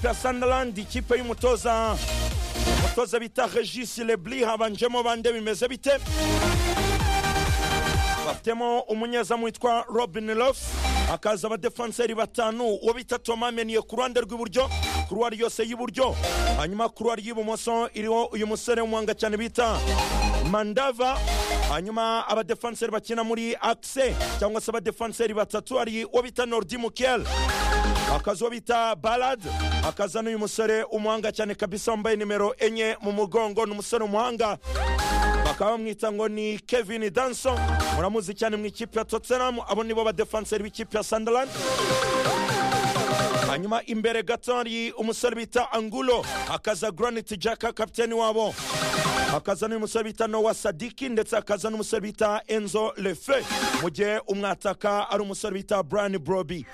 pya sandaland ikipe y'umutoza umutoza bita regis lebli habanjemo bande bimeze bite bafitemo umunyezamu witwa robin lofs hakaza abadefanseri batanu uwo bita toma meniye ku ruhande rw'iburyo kuruwari yose y'iburyo hanyuma kuruwari y'ibumoso iriho uyu musore w'umuhanga cyane bita mandava hanyuma abadefanseri bakina muri akise cyangwa se abadefanseri batatu ari uwo bita nordi mukel akazi uwo bita balad akaza n'uyu musore umuhanga cyane kabisa wambaye nimero enye mu mugongo ni umusore umuhanga bakaba bamwita ngo ni kevin danson muramuzi cyane mu ikipe ya tottenham abo nibo badefanseri b'ikipe ya sunderland hanyuma imbere gato hari umusore bita angulo akaza granit jack kapiteni wabo akaza n'umusore bita nowa sadiki ndetse akaza n'umusore bita enzo lefe mu gihe umwataka ari umusore bita brian broby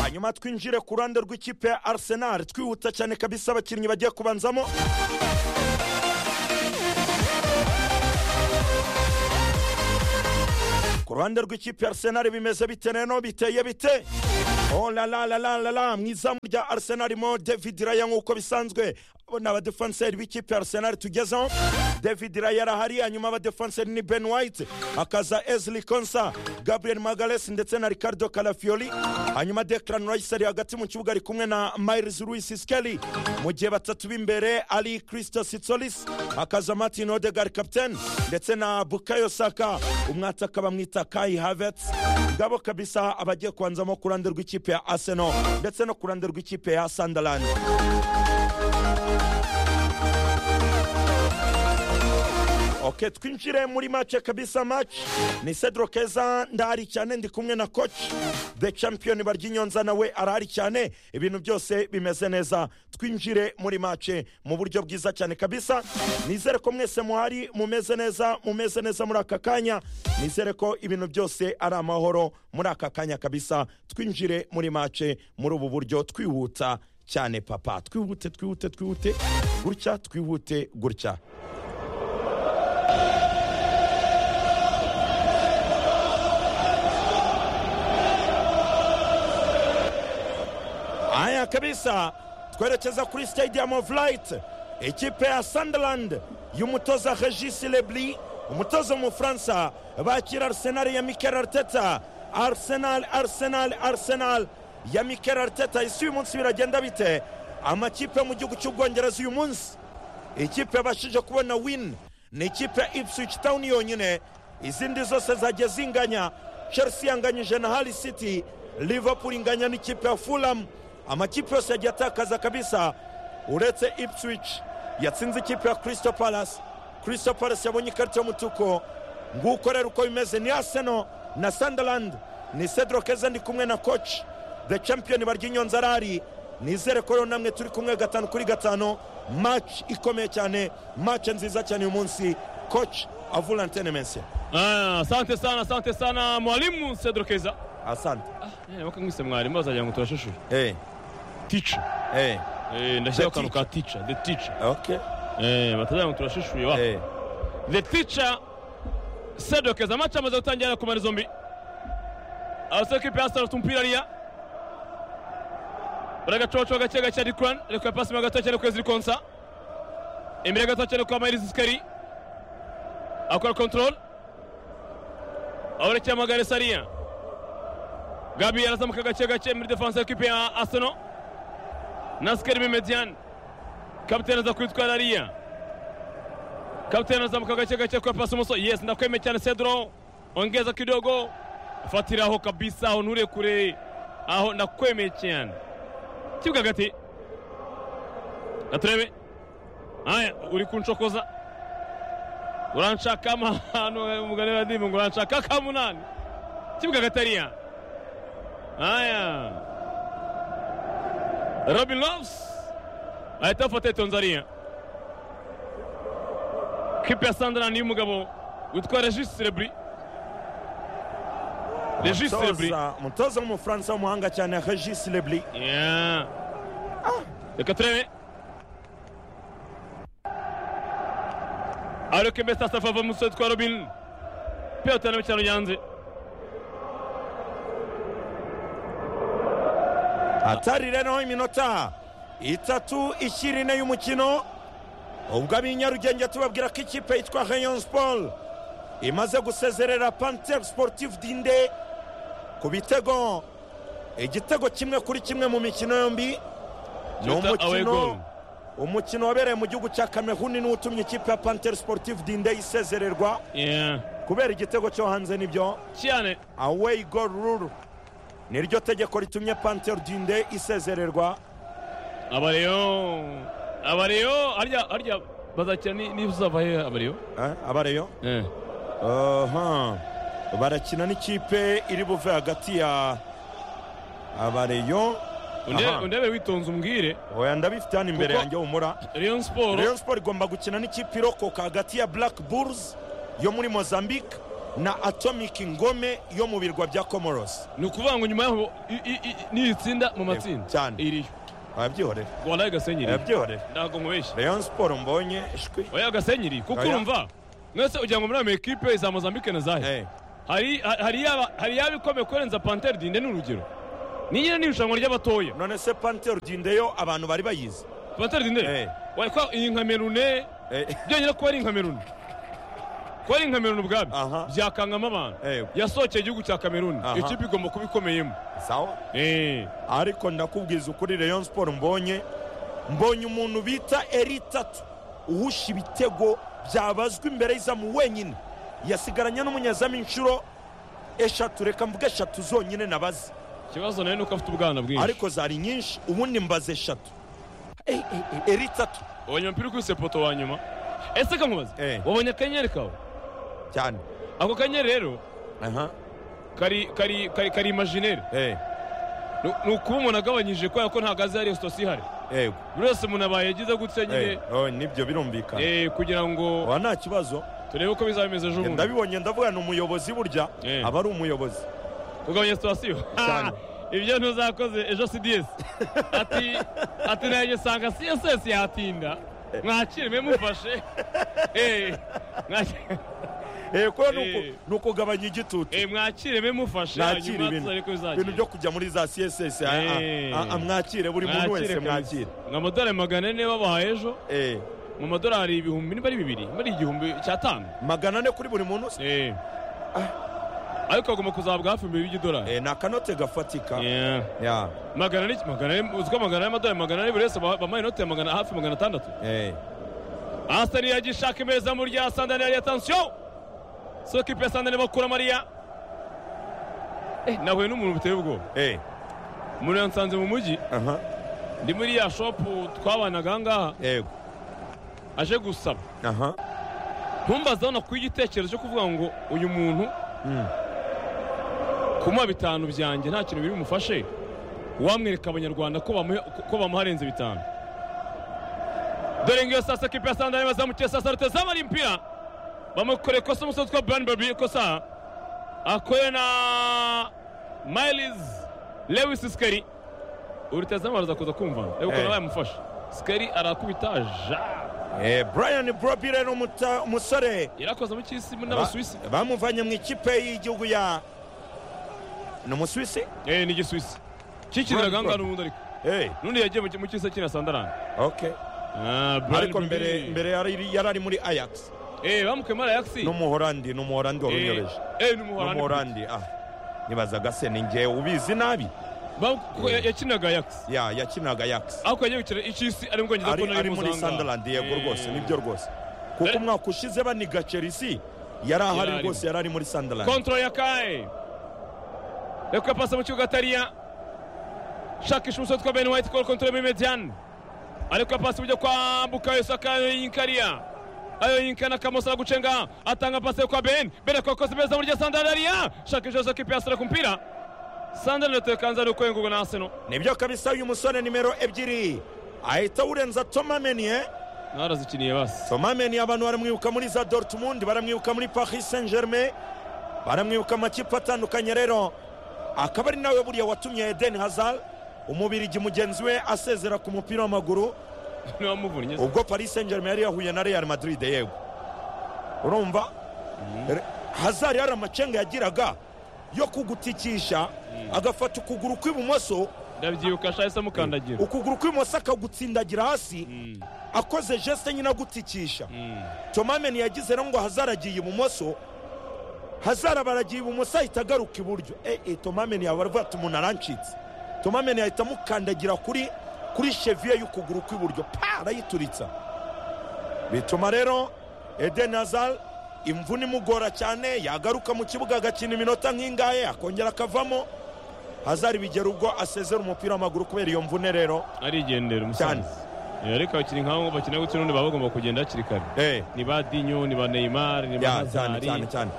hanyuma twinjire ku ruhande rw'ikipe ya arsenal twihuta cyane kabisa abakinnyi bagiye kubanzamo ku ruhande rw'ikipe ya arsenal bimeze bite neno biteye bite Oh la la la la la la mu izamu rya Arsenal mo David Raya nk'uko bisanzwe abo ni abadefanseri b'ikipe ya Arsenal tugezeho David Raya arahari hanyuma abadefanseri ni Ben White akaza Ezli Konsa Gabriel Magalhaes ndetse na Ricardo Calafiori hanyuma Declan Rice ari hagati mu kibuga ari kumwe na Miles Lewis Skelly mu gihe batatu b'imbere ari Christo Sitsolis akaza Martin Odegaard captain ndetse na Bukayo Saka umwataka bamwita Kai Havertz ngabo kabisa abagiye kubanzamo ku ruhande rw'ikipe rw'ikipe ya arsenal ndetse no ku ruhande rw'ikipe ya sunderland ok twinjire muri mace kabisa mace ni cedro keza ndahari cyane ndi kumwe na coach the champion baryinyonza nawe arahari cyane ibintu byose bimeze neza twinjire muri mace mu buryo bwiza cyane kabisa nizere ko mwese muhari mumeze neza mumeze neza muri aka kanya nizere ko ibintu byose ari amahoro muri aka kanya kabisa twinjire muri mace muri ubu buryo twihuta cyane papa twihute twihute twihute gutya twihute gutya haya kabisa twerekeza kuri stadium of light ikipe ya sunderland y'umutoza regis lebli umutoza w'umufaransa bakira arsenal ya mikel arteta arsenal arsenal arsenal ya mikel arteta isi uyu munsi biragenda bite amakipe mu gihugu cy'ubwongereza uyu munsi ikipe yabashije kubona win ni ikipe ya ipswich town yonyine izindi zose zagiye zinganya chelsea yanganyije na hali city liverpool inganya n'ikipe ya fulham amakipe yose yagiye atakaza kabisa uretse ipswich yatsinze ikipe ya crystal palace crystal palace yabonye ikarita y'umutuko nguko rero uko bimeze ni aseno na sunderland ni cedro keza ndi kumwe na coach the champion baryinyonza arahari nizere ko rero namwe turi kumwe gatanu kuri gatanu match ikomeye cyane match nziza cyane uyu munsi coach avura antene mense Ah, asante sana asante sana mwalimu Cedro Keza asante bakamwise mwarimu bazagira ngo turashushure hey, teacher hey, Eh, ndashyiraho The akantu ka teacher the teacher okay. Eh, batazagira ngo turashushuye wa hey. the teacher Cedro Keza amacha amaze gutangira ku mari zombi abasore kipe ya Arsenal tumpira riya baragacocoga gake gake Dikran reka pasi mo gato cyane kwezi konsa imbere gato cyane kwa Mayris Skari akora control awerekeye amagare Saria Gabi arazamuka gake gake muri defense kipe ya Arsenal na Skari muri median kapiteni aza kwitwara Aria kapiteni azamuka gake gake kwa pasi muso yes ndakwemeye cyane Cedro ongeza kidogo fatira aho kabisa aho nturekure aho ndakwemeye cyane kibuga hagati na turebe aya uri kunshokoza uranshaka amahano umugani wa ndimu ngo uranshaka akamunani kibuga hagati hariya aya robin loves ahita afata itonze hariya kipe ya sandarani y'umugabo witwa regis rebri regis rebri Umutoza- umutoza w'umufaransa w'umuhanga cyane regis lebli Yeah. Reka turebe. Ariko mbese asafava musore twa Robin. penalty na mikino yanze hatari rero iminota itatu ikiri ine y'umukino ubwo ab'inyarugenge tubabwira ko ikipe yitwa rayon sport imaze gusezerera panter sportive dinde ku bitego igitego kimwe kuri kimwe mu mikino yombi ni Just a- away goal. umukino umukino wabereye mu gihugu cya kameruni niwo utumye ikipe ya panter sportive dinde isezererwa Yeah. kubera igitego cyo hanze nibyo cyane away goal rule niryo tegeko ritumye panter dinde isezererwa abareyo abareyo harya harya bazakira ni- n'ibizava hehe abareyo Eh, abareyo Eh. Aha. barakina n'ikipe iri buve hagati ya abareyo Unde- Aha. undebe witonze umbwire oya ndabifite hano imbere Kuko- yanjye humura rayon siporo rayon sport igomba gukina n'ikipe irokoka hagati ya black bulls yo muri mozambique na atomic ngome yo mu birwa bya comoros ni ukuvuga ngo nyuma yaho i- i- i- niri tsinda mu matsinda cyane. iriyo wabyihorera walayi gasenyi iriyo wabyihorera ntabwo nkubeshya rayon sport mbonye shwi oya gasenyi iriyo kuko Oya. urumva mwese ugira ngo muri ama ekipe za mozambique na zahe Eh, hari hari yaba hari yaba ikomeye kurenza pantere dinde ni urugero ni nyine ni irushanwa ry'abatoya none se panter dinde yo abantu bari bayizi pantere dinde Eh. wayikwa iyi nkamerune Eh, byonyine kuba ari inkameruni kuba ari inkameruni ubwabyo Aha. byakangamo abantu Eh. yasohokeye igihugu cya kameruni Aha. ikipe igomba kuba ikomeyemo sawa Eh. ariko ndakubwiza ukuri rayon sport mbonye mbonye umuntu bita eri tatu uhusha ibitego byabazwa imbere y'izamu wenyine yasigaranye n'umunyezamu inshuro eshatu reka mvuga eshatu zonyine nabaze ikibazo nawe ni uko afite ubwana bwinshi ariko zari nyinshi ubundi mbaze eshatu Eh, eh, eh, eri tatu wabonye umupira ukubise poto wa nyuma ese kamubaza Eh. wabonye akanyenyeri kawe cyane ako kanyenyeri rero aha kari kari kari kari imajineri eh ni ni ukuba umuntu agabanyije kubera ko ntabwo azi hariya sitasiyo ihari yego buri wese umuntu abaye yagize gutya nyine eh oh, nibyo birumvikana eh, kugira ngo oya nta kibazo turebe uko bizaba bimeze ejo bundi ndabibonye ndavuga ni umuyobozi burya Eh. aba ari umuyobozi kugabanya sitasiyo Cyane. ibyo ntuzakoze ejo cds ati ati nanjye sanga css yatinda mwakire mwe mufashe Eh, mwakire- eh kuko ni Eh. uku- ni ukugabanya igitutu eh, mwakire mwe mufashe mwakire hanyuma ibintu tuzare ko ibintu bizagenda byo kujya muri za css a- Eh. a- a- mwakire buri muntu wese mwakire nka amadolari magana ane babahaye ejo Eh, mu madolari ibihumbi niba ari bibiri niba ari igihumbi cyatanu magana ane kuri buri muntu se? Eh. ariko agomba kuzabwa hafi mbere y'igidolari Eh, ni akanote gafatika Yeah. Ya, magana ane magana ane uzi ko magana ane amadolari magana ane buri wese ba- bamuha inote ya magana hafi magana atandatu eh. Arsenal yagiye ishaka imezamu rya Sandane yari atansiyo so kipe ya Sandane bakura Mariya eh nahuye n'umuntu biteye ubwoba Eh, umuntu yansanze mu mujyi aha, ndi muri ya shopu twabanaga aha ngaha yego, aje gusaba aha, ntumbazaho nakuye igitekerezo cyo kuvuga ngo uyu muntu mm, kumuha bitanu byanjye nta kintu biri bumufashe wamwereka abanyarwanda ko bamuhe- ko bamuha arenze bitanu dore ngiyo sasa kipe ya sandari bazamukiye sasa rutezama ari impira bamukoreye ikosa umusore witwa burani babi ikosa akoreye na miles lewis sikari urutezama araza kuza kumva reba Eh. ukuntu bayamufasha sikari arakubita ja eh, brian brobi rero umuta- umusore yarakoze mu cy'isi muri ba- n'abasuwisi bamuvanye mu ikipe y'igihugu ya ni umusuwisi eh ni igisuwisi kikizira ahangaha n'ubundi ariko Eh, n'undi yagiye mu ki- mu cy'isi akina sandarani okay. Ah, Brian ariko Brobby. mbere mbere yari yari ari muri ayax Eh, bamukuye muri Ajax. n'umuhorandi n'umuhorandi wari unyobeje Eh, eh, n'umuholandi. n'umuhorandi ah nibazaga se ni njye ubizi nabi Bamu- kuko ya- yakinaga Ajax. ya yakinaga yax Ariko yagiye gukina icy'isi ari mu Bwongereza ari ko nayo ari muri imuzanga. Sunderland yego Eh, rwose nibyo rwose kuko Eh. umwaka ushize baniga Chelsea yari ahari arimo. rwose yari ari muri Sunderland Control ya Kae. Reka pasa mu kibuga atariya. Shakisha umusore witwa Ben White, goal control muri Median. Ariko pasi buryo kwa Bukayo Saka yinkariya. Ayo yinkana kamosa gucenga atanga pasi kwa Ben. Ben akokoza beza muri Sandaria. Shakisha Saka piyasira kumpira. Sandaria tukanza no kwenguka na Arsenal. nibyo kabisa uyu musore nimero ebyiri ahita awurenza Thomas Meunier Narazikiniye basi. Thomas Meunier abantu baramwibuka muri za Dortmund baramwibuka muri Paris Saint Germain baramwibuka amakipe atandukanye rero akaba ari nawe buriya watumye Eden Hazard umubirigi mugenzi we asezera ku mupira w'amaguru Ntiwamuvunnye. ubwo paris saint germain yari yahuye na real madrid yego urumva Re- hazari hari amacenga yagiraga yo kugutikisha agafata ukuguru kw'ibumoso ndabyibuka ashahise amukandagira ukuguru kw'ibumoso akagutsindagira hasi Mm, akoze jesite nyine agutikisha mm. tomameni yagize rero ngo hazara agiye ibumoso hazara baragiye ibumoso ahita agaruka iburyo eh eh tomameni yaba aravuga ati umuntu arancitse tomameni yahita amukandagira kuri kuri cheviye y'ukuguru kw'iburyo pa arayituritsa bituma rero eden hazard imvune imugora cyane yagaruka mu kibuga agakina iminota nk'ingahe akongera akavamo hazari bigera ubwo asezera umupira w'amaguru kubera iyo mvune rero arigendera umusaza Eh, ariko abakinnyi nk'abo ngo bakina gutya n'ubundi baba bagomba kugenda hakiri kare eh ni ba dinyo ni ba neymar ni ba ya cyane cyane hazari cyane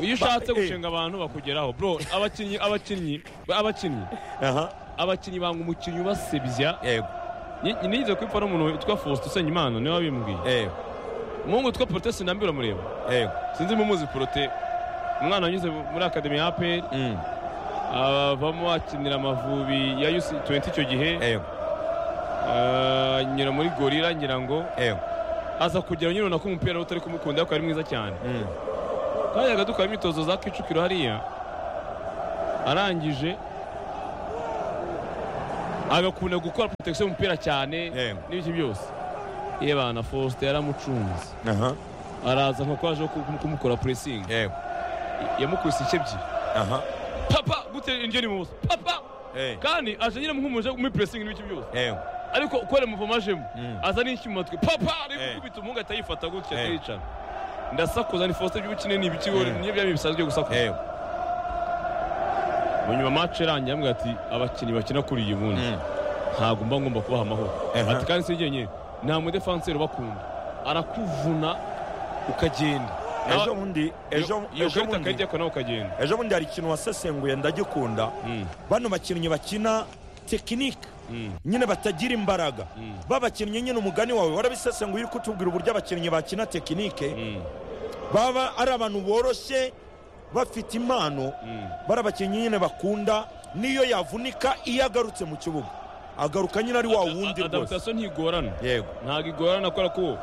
iyo ushatse Ba- eh, gushinga abantu bakugeraho bro abakinnyi abakinnyi abakinnyi aha abakinnyi banga umukinnyi ubasebya yego Ni- nigeze kwipfa n'umuntu witwa faustin usenyimana niwe wabimbwiye yego umuhungu witwa prote sinambira uramureba yego sinzi mumuzi prote umwana wanyuze muri akademi ya aperi Mm, avamo akinira amavubi ya yusi 20 icyo gihe yego ah, anyura muri gorira ngira ngo yego aza kugera nyine ubona ko umupira utari kumukunda ariko ari mwiza cyane Mm, kandi agadukora imyitozo za kicukiro hariya arangije agakunda gukora protection y'umupira cyane Yego. n'ibiki byose yebana Faustin yaramucunze aha araza nko kwaje ku- kumukora pressing yego yamukubise ice ebyiri aha papa gute indyo ni mubuso papa yego kandi aje nyine nk'umuje muri pressing n'ibiki byose yego ariko uko yari muvoma ajemo Mm. aza n'icyuma twe papa ari Eh. gukubita umuhungu atayifata gutya Eh. atayicana ndasakuza ni Faustin by'ubukine ni ibiki wowe, Mm. niyo byaba bisanzwe gusakuza yego mu nyuma match irangiye ambwira ati abakinnyi bakina kuri iyi bundi Mm, ntabwo mba ngomba kubaha amahoro Aha. ati kandi si njyenyine nta mudefanseri ubakunda arakuvuna ukagenda ejo bundi ejo iyo ejo karita bundi akajya ko nawe ukagenda ejo bundi hari ikintu wasesenguye ndagikunda Mm, bano bakinnyi bakina tekinike mm, nyine batagira imbaraga Mm. babakinnyi nyine umugani wawe warabisesenguye uri kutubwira uburyo abakinnyi bakina tekinike mm, baba ari abantu boroshye bafite impano mm. bari abakinnyi nyine bakunda niyo yavunika iyo agarutse mu kibuga agaruka nyine ari wa wundi A- rwose adaptation ntigorana yego ntabwo igorana kubera ko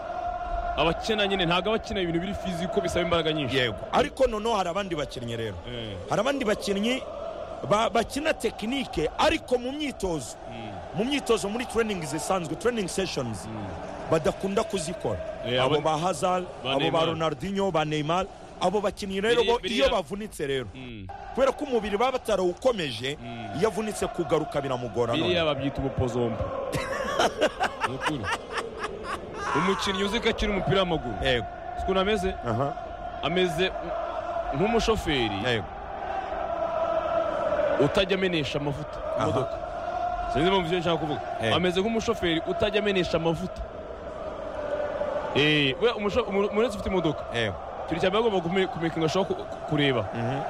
abakina nyine ntabwo abakina ibintu biri fiziko bisaba imbaraga nyinshi yego ariko noneho hari abandi bakinnyi rero Eh, hari abandi bakinnyi ba- bakina tekinike ariko mu myitozo mm, mu myitozo muri training zisanzwe training sessions mm. badakunda kuzikora Eh, abo ba aba- hazard ba abo ba Neymar. ronaldinho ba neymar abo bakinnyi rero Biriya- bo iyo biriya- bavunitse rero Mm. kubera ko umubiri baba batarawukomeje Mm. iyo avunitse kugaruka biramugora biriya none. babyita ubupozombo Ni ukuri. umukinnyi uzi ko akina umupira w'amaguru yego Uzi ukuntu ameze aha ameze nk'umushoferi yego utajya amenesha amavuta Aha. imodoka sinzi impamvu ibyo nshaka kuvuga Eh. ameze nk'umushoferi utajya amenesha amavuta Eh, we umusho- umu- umuntu wese ufite imodoka yego turi cyane bagomba kumekingashaho kureba Mhm.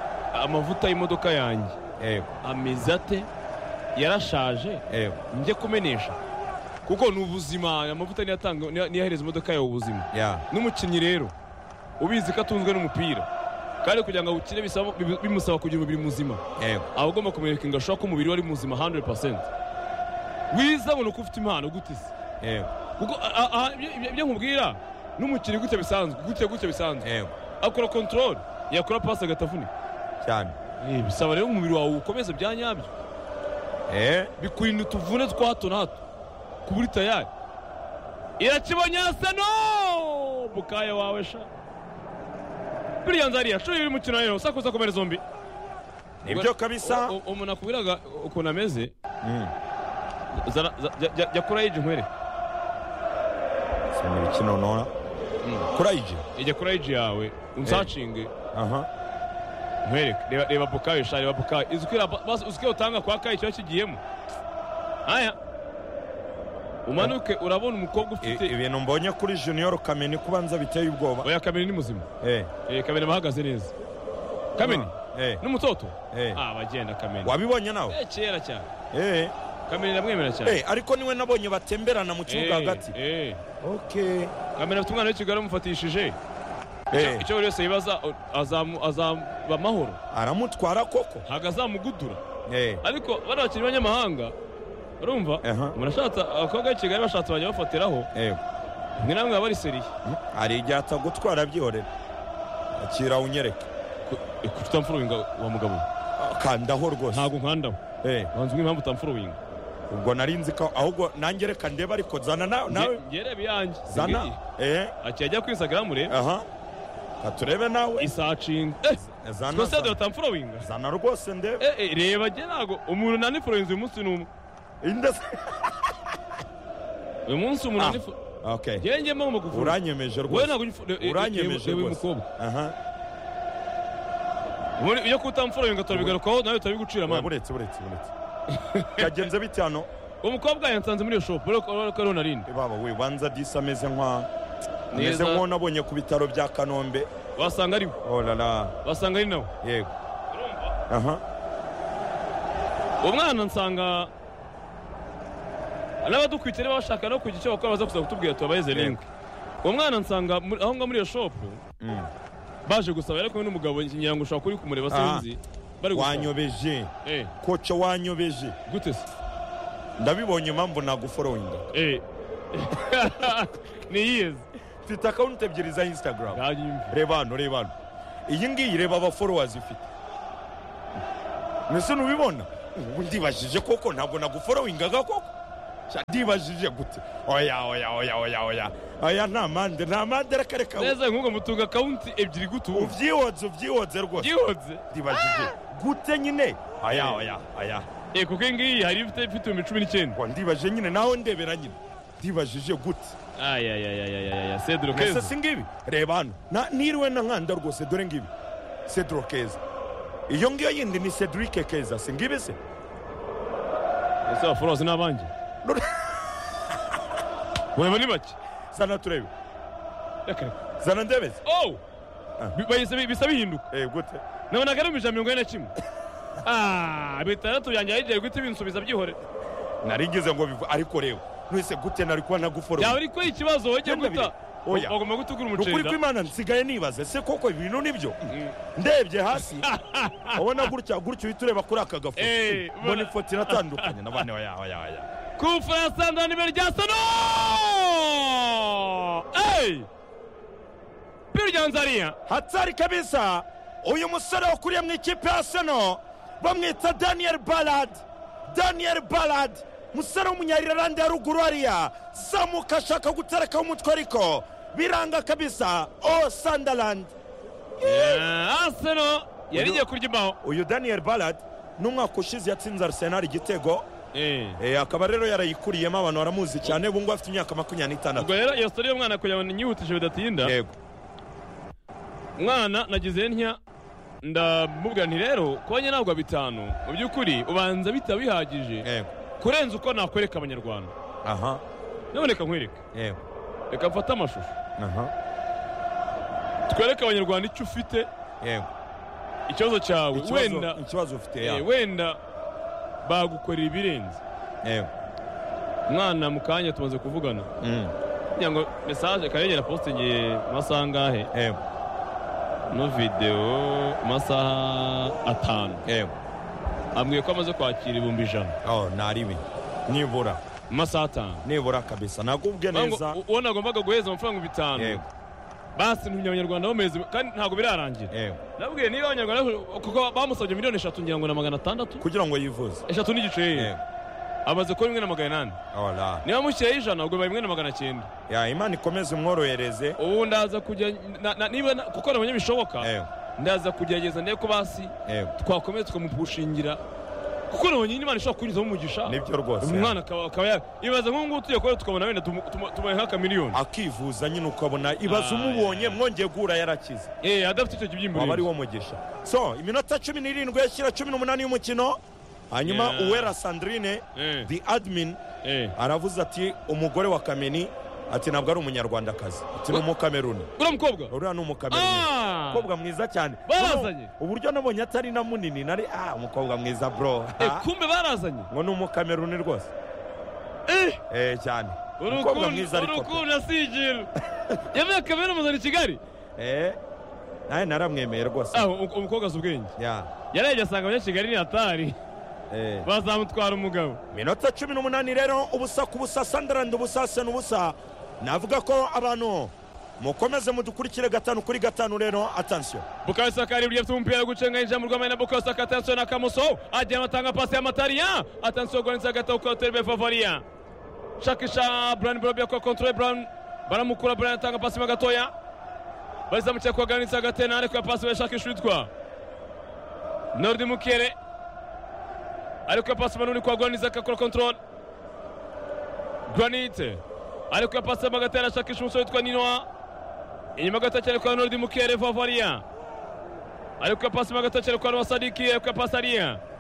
amavuta y'imodoka yanjye yego ameze ate yarashaje yego njye kumenesha kuko ni ubuzima amavuta niyo atanga- niyo niyo ahereza imodoka yawe ubuzima ya n'umukinnyi rero ubizi ko atunzwe n'umupira kandi kugira ngo awukine bisaba- bibu- bimusaba kugira umubiri muzima yego aba agomba kumwereka ashobora ko umubiri we ari muzima 100% wiza abona ko ufite impano gute se yego kuko a- a- ibyo- ibyo- ibyo nkubwira n'umukinnyi gutya bisanzwe gutya gutya bisanzwe yego akora control yakora pasi agatavunika cyane Eh, bisaba rero umubiri wawe ukomeze bya nyabyo eh bikurinda utuvune twa hato na hato kuburi tayari irakibonye aseno mukaya wawe sha buriya nzariya shuri uri mukino rero sakuza komera zombi nibyo kabisa U- u- umuntu akubwiraga ukuntu ameze Mm. zara- za- jya- jya- jya kurayo iji nkwere sena ibiki noneho Mm. kurayije jya kurayo iji yawe unsacinge aha nkwereke reba reba bukayo sha reba bukayo izi uko ira- bas- uzi ko utanga kwa kayo kiba kigiyemo aya umanuke urabona umukobwa I- ufite ibintu mbonye kuri junior kameni kubanza biteye ubwoba oya kamera ni muzima eh Eh, kameni bahagaze neza kameni eh n'umutoto eh ah bagenda kameni wabibonye nawe Eh, kera cyane eh kameni ndamwemera cyane eh ariko niwe nabonye batemberana mu kibuga Eh, hagati eh. okay kameni afite umwana w'ikigali amufatishije eh icyo buri wese yibaza o- azamu- azaba amahoro aramutwara koko ntabwo azamugudura eh ariko bano bakinnyi b'abanyamahanga urumva Aha. umuntu ashatse abakobwa b'i kigali bashatse bajya bafatiraho eh ni namwe baba bari seriye hari igihe atagutwara byihorera akira unyereke kuki utamfurowinga wa mugabo kandaho rwose ntabwo nkandaho Eh, wanze impamvu utamfurowinga ubwo nari nzi ko ahubwo nange reka ndeba ariko zana na- nawe ngerebe yanjye zana eh, akiya ajya kuri instagram re aha katurebe nawe isacinga zana twese zana- tutamfurowinga zana rwose ndebe reba jye ntabwo umuntu nanifurowinze uyu munsi ni umwe inde se uyu munsi umuntu Ah. nanifurowinze okay njyewe njye mama gufura uranyemeje wowe rwose ntabwo uranyemeje uyu rwose mukobwa aha Muri- iyo kutamfurowinga turabigarukaho nawe turabigucira mama buretse buretse buretse kagenze bite hano uwo mukobwa yansanze muri iyo shopu urabona ko narindi baba we banza disi ameze nka ameze Neza. nk'unabonye ku bitaro bya kanombe wasanga ari we orara wasanga ari nawe yego aha uwo mwana nsanga n'abadukwitse niba bashaka no kugira icyo bakora baza kuza kutubwira tubabaze link uwo mwana nsanga muri- aho ngaho muri iyo shopu Mm. baje gusaba yari kumwe n'umugabo ngira ngo ushobora kuba uri kumureba Ah. sinzi bari gusaba wanyobeje Eh, koca wanyobeje gute se ndabibonye impamvu naguforowinga Eh. ni yiyeze mfite akawunti ebyiri za instagram ntanyumve reba hano reba hano iyi ngiyi reba abaforowazi ifite mbese ntubibona ubu ndibajije koko ntabwo naguforowingaga koko Sha, ndibajije gute oya oya oya oya oya oya nta mande nta mande reka reka neza nk'ubwo mutunga akawunti ebyiri gute ubu ubyihonze ubyihonze rwose byihonze ndibajije gute nyine aya oya aya Eh, kuko iyi ngiyi hari ifite ifite ibihumbi cumi n'icyenda ngo ndibajije nyine naho ndebera nyine ndibajije gute ayayayayayaya sedro mbese keza si ngibi reba hano Na- niriwe na nkanda rwose dore ngibi cedro keza iyo ngiyo yindi ni cedric keza si ngibi se ese abaforozi ni abanjye None- ureba ni bake zana turebe reka reka zana ndebeze Oh! Ah. Bi- bahise bi- bisa bihinduka eh gute nabonaga ari mu ijana mirongo ine na kimwe Ah, bitandatu byanjye yagiye guhita binsubiza byihore narigize ngo bivu ariko reba ntuhise gute nari kuba byaba naguforomo ari ko ikibazo wajya Icyenda guta bibiri. Oya. bagomba gutegura ukuri umuceri kw'imana nsigaye nibaze se koko ibintu nibyo ndebye hasi ubona gutya gutya uhita ureba kuri aka gafoto Eh, ubona- mbona ifoto iratandukanye na bane oya oya oya kufa yasanze nimero rya sono Ey! piri rya nzariya hatari kabisa uyu musore wakuriye mu ikipe ya seno bamwita daniel ballard daniel ballard musore w'umunyairilande ya ruguru hariya zamuka ashaka guterekaho umutwe ariko biranga kabisa o sunderland aseno yari igiye kurya imbaho uyu daniel ballard ni umwaka ushize yatsinze arsenal igitego Eh. e, akaba rero yarayikuriyemo abantu baramuzi cyane ubu ngubu afite imyaka makumyabiri n'itandatu ubwo rero iyo sori y'umwana kugira ngo nyihutije bidatinda yego mwana nagize ntya ndamubwira nti rero kuba ntabwo bitanu mu by'ukuri ubanza bitaba bihagije yego kurenza uko nakwereka abanyarwanda aha naboneka nkwereke yego reka mfate amashusho aha twereke abanyarwanda icyo ufite yego ikibazo cyawe Ikibazo- wenda ikibazo ufite eh, yego wenda bagukorera ibirenze yego mwana mu kanya tumaze kuvugana Mm. kugira ngo mesaje karengera postingiye mu masaha angahe yego no videwo mu masaha atanu yego ambwiye ko amaze kwakira ibihumbi ijana Oh, naribi nibura mu masaha atanu nibura kabisa nagubwe Bango, neza u- uwo nagombaga guheza amafaranga bitanu yego basi ntumye abanyarwanda bameze kandi ntabwo birarangira yego nabwiye niba abanyarwanda kuko bamusabye miliyoni eshatu ngira ngo na magana atandatu kugira ngo yivuze eshatu n'igice yeye yego amaze kuba rimwe na magana inani ora niba mushyiraho ijana ubwo bibaye rimwe na magana cyenda ya imana ikomeze umworohereze ubu ndaza kujya na- na- niba na- kuko nabonye bishoboka yego ndaza kugerageza ndebe ko basi yego twakomeza tukamupushingira kuko nabonye Imana ishobora kunyuzamo umugisha nibyo rwose umwana akaba akaba ya- ibaza nk'ubu ngubu tugiye kuba tukabona wenda tumu- tumu- tubaye nk'akamiliyoni akivuza nyine ukabona ibaze Ah, umubonye yeah. mwongeye guhura yarakize Eh, adafite icyo kibyimba waba ari urinzi. wo mugisha so iminota cumi n'irindwi yashyira cumi n'umunani y'umukino hanyuma Yeah. uwera sandrine Eh, the admin eh. aravuze ati umugore wa kameni ati ntabwo ari umunyarwandakazi ati ni umukameruni uriya mukobwa uriya ni umukameruni Ah! umukobwa mwiza cyane Barazanye. Ubu- uburyo nabonye atari na munini nari ah umukobwa mwiza bro Eh, Ah, kumbe barazanye ngo ni umukameruni rwose Eh, eh cyane umukobwa mwiza urukundo ariko pe. urukundo asigira yavuye kamera muzana i kigali eh nawe naramwemeye rwose aho umukobwa azi ubwenge ya yarajya asanga abanyakigali ni hatari eh bazamutwara umugabo minota cumi n'umunani rero ubusa ku busa sandarandi ubusa sena ubusa navuga ko abantu mukomeze mudukurikire gatanu kuri gatanu rero atansiyo bukayo saka ari buryo afite umupira gucenga yinjira mu rwamani na bukayo saka atansiyo na kamuso agenda atanga pasi ya matariya atansiyo gwanitsa agataho kuri terebe favariya shakisha burani borobi yakora kontorore burani baramukura burani atanga pasi mo gatoya barizamukiye kwa gwanitsa agatena ariko ya pasi we shakisha uwitwa norudi mukere ariko ya pasi manuni kwa gwanitsa agakora kontorore granite ariko ya pasi mo agatera ashakisha umusore witwa ninoa inyuma gato cyane kwa norudi mukere vavariya ariko ya pasi mo gato cyane kwa nowa sadiki ariko ya pasi ariya